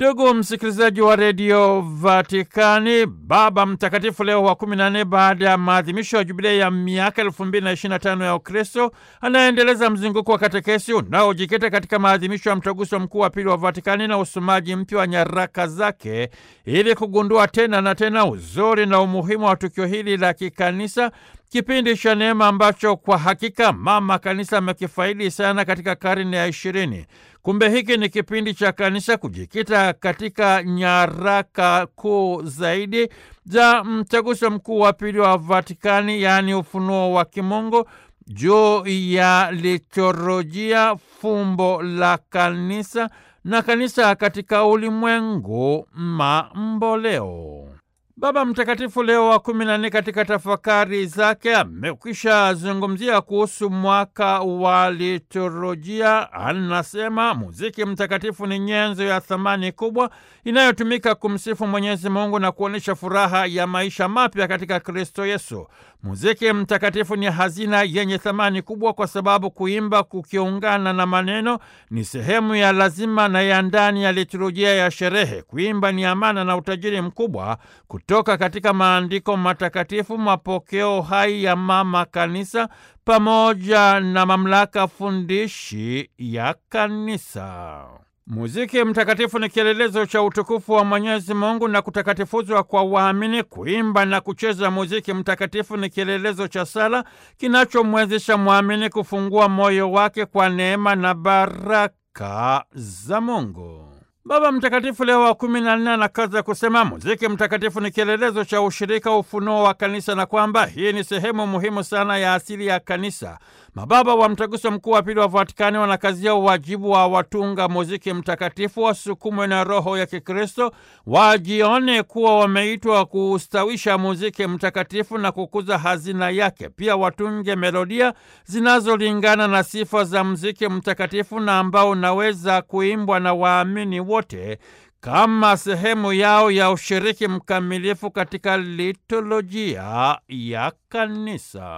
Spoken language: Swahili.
Ndugu msikilizaji wa redio Vatikani, Baba Mtakatifu Leo wa kumi na nne, baada ya maadhimisho ya jubilei ya miaka elfu mbili na ishirini na tano ya Ukristo, anaendeleza mzunguko wa katekesi unaojikita katika maadhimisho ya mtaguso mkuu wa pili wa Vatikani na usomaji mpya wa nyaraka zake ili kugundua tena na tena uzuri na umuhimu wa tukio hili la kikanisa, kipindi cha neema ambacho kwa hakika mama kanisa amekifaidi sana katika karne ya ishirini. Kumbe hiki ni kipindi cha kanisa kujikita katika nyaraka kuu zaidi za mtaguso mkuu wa pili wa Vatikani, yaani ufunuo wa kimungu juu ya liturujia, fumbo la kanisa na kanisa katika ulimwengu mamboleo. Baba Mtakatifu Leo wa kumi na nne katika tafakari zake amekwisha zungumzia kuhusu mwaka wa liturujia. Anasema muziki mtakatifu ni nyenzo ya thamani kubwa inayotumika kumsifu Mwenyezi Mungu na kuonyesha furaha ya maisha mapya katika Kristo Yesu. Muziki mtakatifu ni hazina yenye thamani kubwa kwa sababu kuimba kukiungana na maneno ni sehemu ya lazima na ya ndani ya liturujia ya sherehe. Kuimba ni amana na utajiri mkubwa kutoka katika maandiko matakatifu, mapokeo hai ya mama kanisa pamoja na mamlaka fundishi ya kanisa. Muziki mtakatifu ni kielelezo cha utukufu wa Mwenyezi Mungu na kutakatifuzwa kwa waamini. Kuimba na kucheza muziki mtakatifu ni kielelezo cha sala kinachomwezesha mwamini kufungua moyo wake kwa neema na baraka za Mungu. Baba Mtakatifu Leo wa kumi na nne anakaza kusema muziki mtakatifu ni kielelezo cha ushirika, ufunuo wa kanisa na kwamba hii ni sehemu muhimu sana ya asili ya kanisa. Mababa wa Mtaguso Mkuu wa Pili wa Vatikani wanakazia uwajibu wa watunga muziki mtakatifu wasukumwe na roho ya Kikristo, wajione kuwa wameitwa kuustawisha muziki mtakatifu na kukuza hazina yake. Pia watunge melodia zinazolingana na sifa za muziki mtakatifu na ambao unaweza kuimbwa na waamini wote kama sehemu yao ya ushiriki mkamilifu katika liturujia ya kanisa.